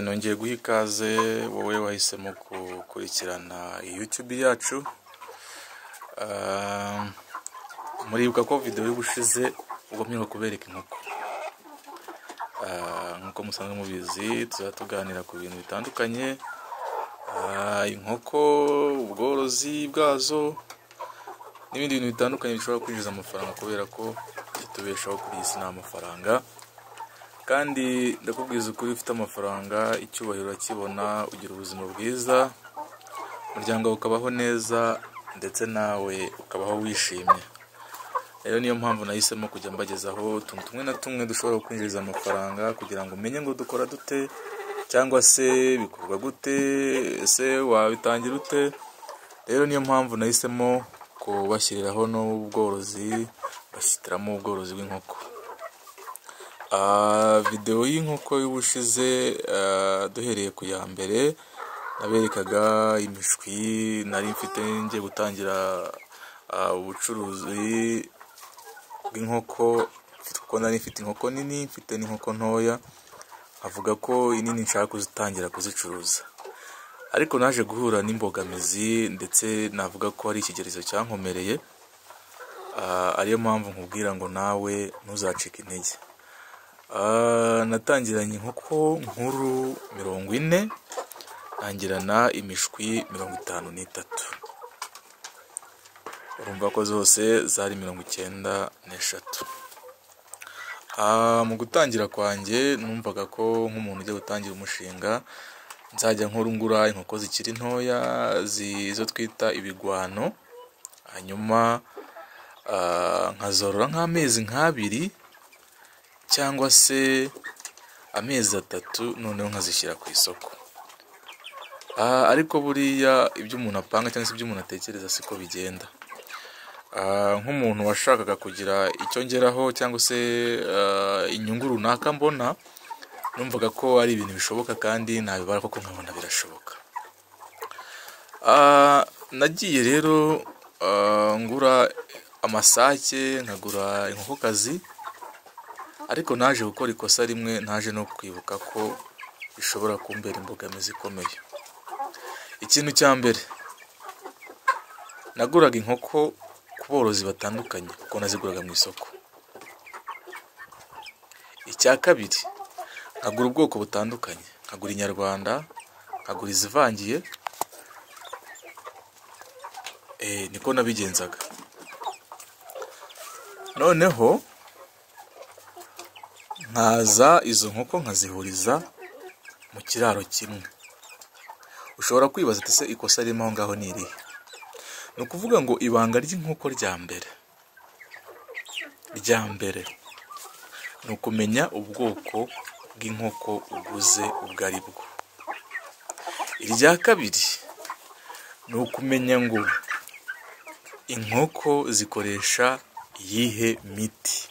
nongeye guha ikaze wowe wahisemo gukurikirana YouTube yacu muribuka ko videwo y'ubushize ubwo mwirirwa kubereka inkoko nk'uko musanzwe mubizi tuzaba tuganira ku bintu bitandukanye inkoko ubworozi bwazo n'ibindi bintu bitandukanye bishobora kwinjiza amafaranga kubera ko itubeshaho kuri iyi si ni amafaranga kandi ndakubwiza ukuri ufite amafaranga icyubahiro urakibona ugira ubuzima bwiza umuryango wawe ukabaho neza ndetse nawe ukabaho wishimye rero niyo mpamvu nahisemo kujya mbagezaho utuntu tumwe na tumwe dushobora kwinjiriza amafaranga kugira ngo umenye ngo dukora dute cyangwa se bikorwa gute ese wabitangira ute rero niyo mpamvu nahisemo kubashyiriraho n'ubworozi bashyitiramo ubworozi bw'inkoko videwo y'inkoko y'ubushize duhereye ku ya mbere naberekaga imishwi nari mfite ngiye gutangira ubucuruzi bw'inkoko kuko nari mfite inkoko nini mfite n'inkoko ntoya avuga ko inini nshaka kuzitangira kuzicuruza ariko naje guhura n'imbogamizi ndetse navuga ko ari ikigeragezo cyankomereye ariyo mpamvu nkubwira ngo nawe ntuzacike intege natangiranye inkoko nkuru mirongo ine nangirana imishwi mirongo itanu n'itatu urumva ko zose zari mirongo icyenda n'eshatu mu gutangira kwanjye numvaga ko nk'umuntu ujya gutangira umushinga nzajya nkurungura inkoko zikiri ntoya izo twita ibigwano hanyuma nkazorora nk'amezi nk'abiri cyangwa se amezi atatu noneho nkazishyira ku isoko ariko buriya ibyo umuntu apanga cyangwa se ibyo umuntu atekereza siko bigenda nk'umuntu washakaga kugira icyo ngeraho cyangwa se inyungu runaka mbona numvaga ko ari ibintu bishoboka kandi nabibara kuko nkabona birashoboka nagiye rero ngura amasake nkagura inkokokazi ariko naje gukora ikosa rimwe naje no kwibuka ko bishobora kumbera imbogamizi ikomeye ikintu cya mbere naguraga inkoko ku borozi batandukanye kuko naziguraga mu isoko icya kabiri nkagura ubwoko butandukanye nkagura inyarwanda nkagura izivangiye niko nabigenzaga noneho nkaza izo nkoko nkazihuriza mu kiraro kimwe ushobora kwibaza ati se ikosa ririmo aho ngaho ni irihe ni ukuvuga ngo ibanga ry'inkoko rya mbere rya mbere ni ukumenya ubwoko bw'inkoko uguze ubwo ari bwo irya kabiri ni ukumenya ngo inkoko zikoresha iyihe miti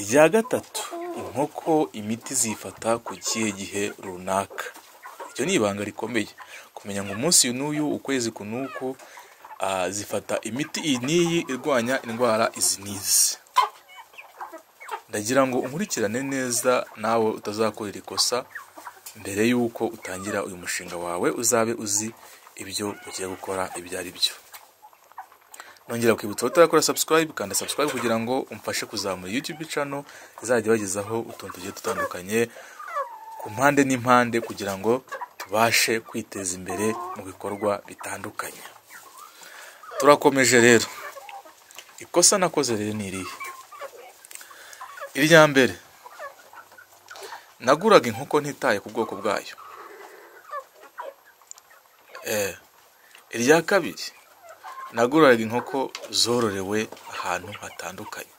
irya gatatu inkoko imiti zifata ku kihe gihe runaka iryo ni ibanga rikomeye kumenya ngo umunsi n'uyu ukwezi ku nuko zifata imiti iyi n'iyi irwanya indwara izi n'izi ndagira ngo unkurikirane neza nawe utazakorera ikosa mbere y'uko utangira uyu mushinga wawe uzabe uzi ibyo ugiye gukora ibyo ari byo nongera kwibutsa utarakora subscribe kanda subscribe kugira ngo umfashe kuzamura youtube channel izajya bagezaho utuntu tugiye dutandukanye ku mpande n'impande kugira ngo tubashe kwiteza imbere mu bikorwa bitandukanye turakomeje rero ikosa nakoze rero ni irihe irya mbere naguraga inkoko ntitaye ku bwoko bwayo irya kabiri naguraga inkoko zororewe ahantu hatandukanye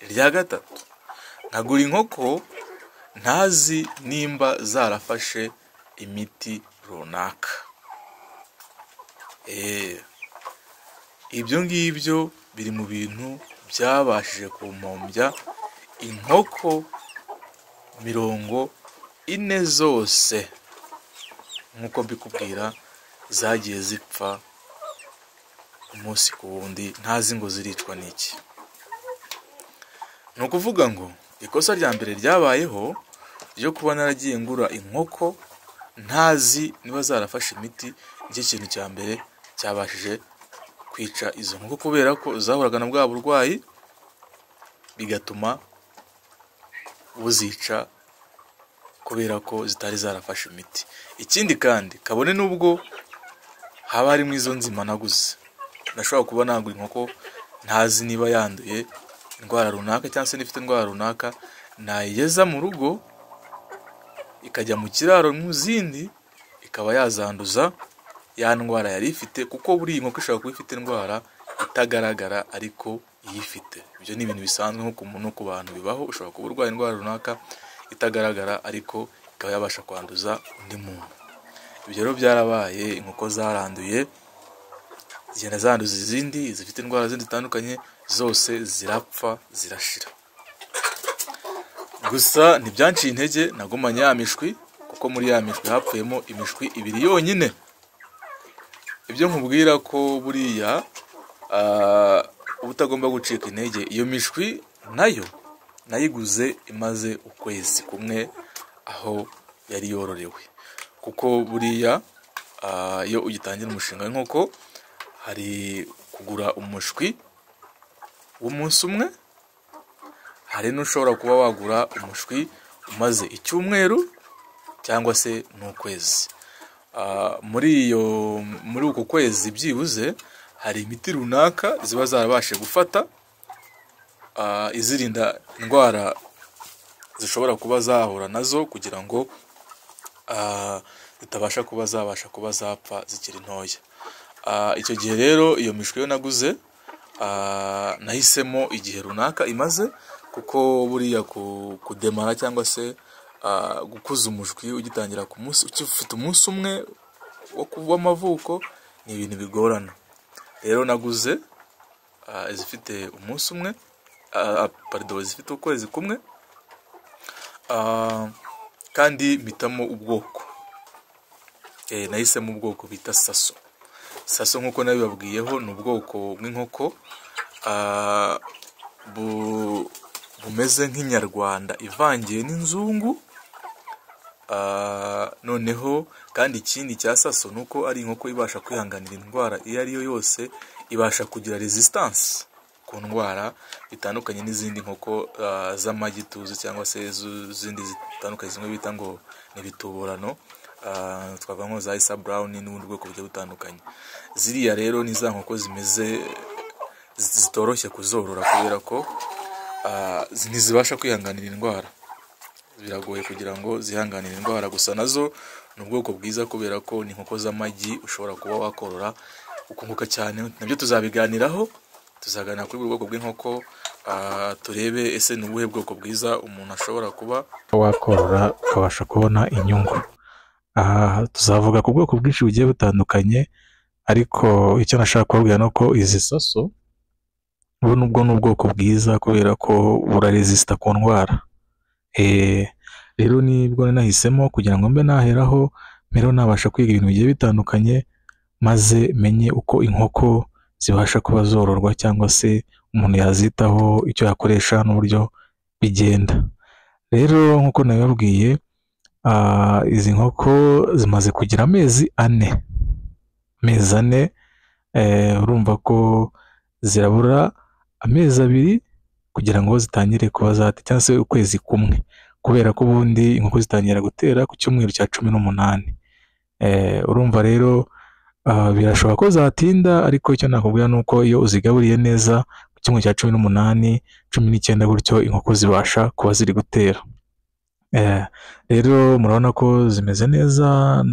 irya gatatu nagura inkoko ntazi nimba zarafashe imiti runaka ibyo ngibyo biri mu bintu byabashije kumpombya inkoko mirongo ine zose nk'uko mbikubwira zagiye zipfa umunsi ku wundi ntazi ngo ziricwa n'iki ni ukuvuga ngo ikosa rya mbere ryabayeho yo kuba naragiye ngura inkoko ntazi niba zarafashe imiti nicyo kintu cya mbere cyabashije kwica izo nkoko kubera ko zahuraga na bwa burwayi bigatuma buzica kubera ko zitari zarafashe imiti ikindi kandi kabone n'ubwo haba harimo izo nzima naguze nashobora kuba nagura inkoko ntazi niba yanduye indwara runaka cyangwa se n'ifite indwara runaka nayigeza mu rugo ikajya mu kiraro mu zindi ikaba yazanduza ya ndwara yari ifite kuko buri iyi nkoko ishobora kuba ifite indwara itagaragara ariko iyifite ibyo ni ibintu bisanzwe nko ku muntu no ku bantu bibaho ushobora kuba urwaye indwara runaka itagaragara ariko ikaba yabasha kwanduza undi muntu ibyo rero byarabaye inkoko zaranduye zigenda zanduza izindi zifite indwara zindi zitandukanye zose zirapfa zirashira gusa ntibyanciye intege nagumanye ya mishwi kuko muri ya mishwi hapfuyemo imishwi ibiri yonyine ibyo nkubwira ko buriya ah, uba utagomba gucika intege iyo mishwi nayo nayiguze imaze ukwezi kumwe aho yari yororewe kuko buriya ah, iyo ugitangira umushinga w'inkoko hari kugura umushwi w'umunsi umwe hari n'ushobora kuba wagura umushwi umaze icyumweru cyangwa se n'ukwezi Ah, muri iyo muri uko kwezi byibuze hari imiti runaka ziba zarabashe gufata ah, izirinda indwara zishobora kuba zahura nazo kugira ngo ah, zitabasha kuba zabasha kuba zapfa zikiri ntoya Ah, icyo gihe rero iyo mishwi yo naguze ah, nahisemo igihe runaka imaze kuko buriya ku- kudemara cyangwa se ah, gukuza umushwi ugitangira ku munsi ufite umunsi umwe wo ku- w'amavuko ni ibintu bigorana rero naguze ah, izifite umunsi umwe ah, ah, pardon izifite ukwezi kumwe ah, kandi mpitamo ubwoko Eh, nahisemo ubwoko bita saso saso nk'uko nabibabwiyeho ni ubwoko bw'inkoko ah, bu- bumeze nk'inyarwanda ivangiye n'inzungu Ah, noneho kandi ikindi cya saso ni uko ari inkoko ibasha kwihanganira indwara iyo ari yo yose ibasha kugira resistance ku ndwara bitandukanye n'izindi nkoko ah, z'amagi tuzi cyangwa se izindi zitandukanye zimwe bita ngo ni ibituburano Ah, twavuga nko za isa brown n'ubundi bwoko bugiye butandukanye ziriya rero ni za nkoko zimeze zi- zitoroshye kuzorora kubera ko ah, zi- ntizibasha kwihanganira indwara biragoye kugira ngo zihanganire indwara gusa nazo ni ubwoko bwiza kubera ko ni inkoko z'amagi ushobora kuba wakorora ukunguka cyane nabyo tuzabiganiraho tuzaganira kuri buri bwoko bw'inkoko ah, turebe ese ni ubuhe bwoko bwiza umuntu ashobora kuba wakorora ukabasha kubona inyungu aha tuzavuga ku bwoko bwinshi bugiye butandukanye ariko icyo nashaka kubabwira ni uko izi saso ubu nubwo ni ubwoko bwiza kubera ko buraresisita ku ndwara Eh, rero nibwo nahisemo kugira ngo mbe naheraho mbere nabasha kwiga ibintu bigiye bitandukanye maze menye uko inkoko zibasha kuba zororwa cyangwa se umuntu yazitaho icyo yakoresha n'uburyo bigenda rero nk'uko nabibabwiye Ah, izi nkoko zimaze kugira amezi ane amezi ane eh, urumva ko zirabura amezi abiri kugira ngo zitangire kuba zata cyangwa se ukwezi kumwe kubera ko ubundi inkoko zitangira gutera ku cyumweru cya cumi n'umunani Eh, urumva rero ah, birashoboka ko zatinda ariko icyo nakubwira ni uko iyo uzigaburiye neza ku cyumweru cya cumi n'umunani cumi n'icyenda gutyo inkoko zibasha kuba ziri gutera Eh, rero murabona ko zimeze neza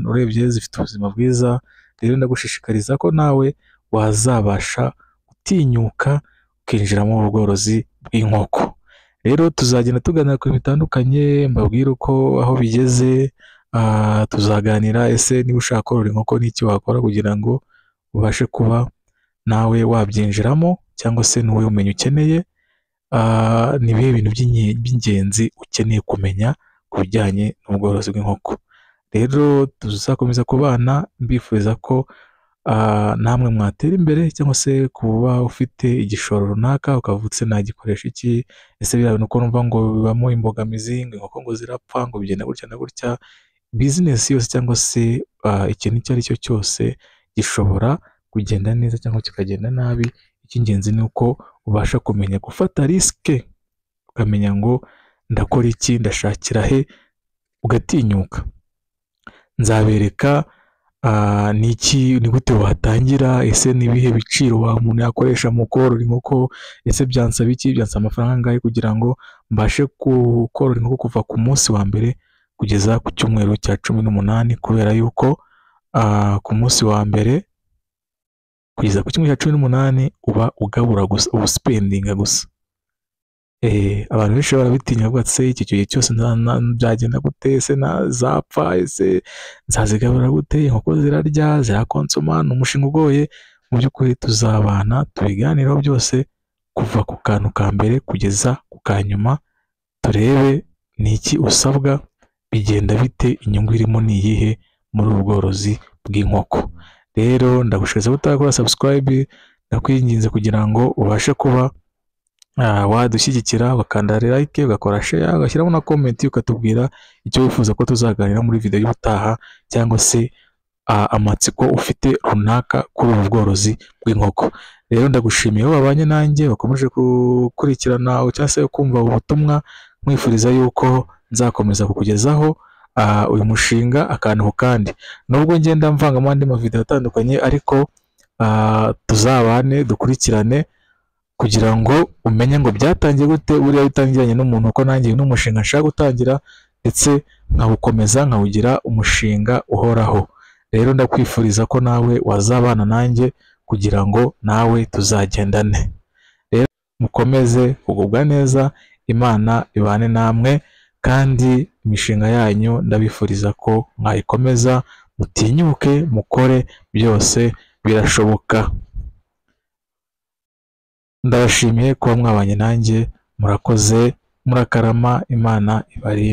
urebye zifite ubuzima bwiza rero ndagushishikariza ko nawe wazabasha gutinyuka ukinjiramo ubu bworozi bw'inkoko rero tuzagenda tuganira ku bintu bitandukanye mbabwire uko aho bigeze ah, tuzaganira ese niba ushaka korora inkoko n'iki wakora kugira ngo ubashe kuba nawe wabyinjiramo cyangwa se ni wowe umenye ukeneye Ah, ni ibihe bintu by'inye- by'ingenzi ukeneye kumenya ku bijyanye n'ubworozi bw'inkoko rero tuzakomeza kubana mbifuriza ko ah, namwe mwatera imbere cyangwa se kuba ufite igishoro runaka ukavutse nagikoresha iki ese biriya bintu uko numva ngo bibamo imbogamizi ngo inkoko ngo zirapfa ngo bigenda gutya na gutya bizinesi yose cyangwa se ah, ikintu icyo ari cyo cyose gishobora kugenda neza cyangwa kikagenda nabi icy'ingenzi ni uko ubasha kumenya gufata risike ukamenya ngo ndakora iki ndashakira he ugatinyuka nzabereka ah, ni iki ni gute watangira ese ni ibihe biciro wa umuntu yakoresha mu korora inkoko ese byansaba iki byansaba amafaranga angahe kugira ngo mbashe ku- korora inkoko kuva ku munsi wa mbere kugeza ku cyumweru cya cumi n'umunani kubera yuko ah, ku munsi wa mbere kugeza ku cyumweru cya cumi n'umunani uba ugabura gusa uba usipendinga gusa Eh, abantu benshi barabitinya bavuga ati se iki gihe cyose nza- na- byagenda gute ese nazapfa ese nzazigabura gute inkoko zirarya zirakonsoma ni umushinga ugoye mu by'ukuri tuzabana tubiganireho byose kuva ku kantu ka mbere kugeza ku ka nyuma turebe ni iki usabwa bigenda bite inyungu irimo ni iyihe muri ubu bworozi bw'inkoko rero ndagushishikariza utakora subscribe ndakwinginze kugira ngo ubashe kuba Ah, wadushyigikira ugakanda like ugakora share ugashyiramo na comment ukatubwira icyo wifuza ko tuzaganira muri video y'ubutaha cyangwa se ah, amatsiko ufite runaka kuri ubu bworozi bw'inkoko rero ndagushimiye aho babanye nanjye wakomeje gukurikirana cyangwa se kumva ubu butumwa nkwifuriza yuko nzakomeza kukugezaho ah, uyu mushinga akantu ku kandi nubwo ngenda mvanga mu andi mavideo atandukanye ariko ah, tuzabane dukurikirane kugira ngo umenye ngo byatangiye gute buriya bitangiranye n'umuntu uko nanjye uyu ni umushinga nshaka gutangira ndetse nkawukomeza nkawugira umushinga uhoraho rero ndakwifuriza ko nawe wazabana nanjye kugira ngo nawe tuzagendane rero mukomeze kugubwa neza imana ibane namwe kandi imishinga yanyu ndabifuriza ko mwayikomeza mutinyuke mukore byose birashoboka ndabashimiye kuba mwabanye nanjye murakoze murakarama imana ibarinde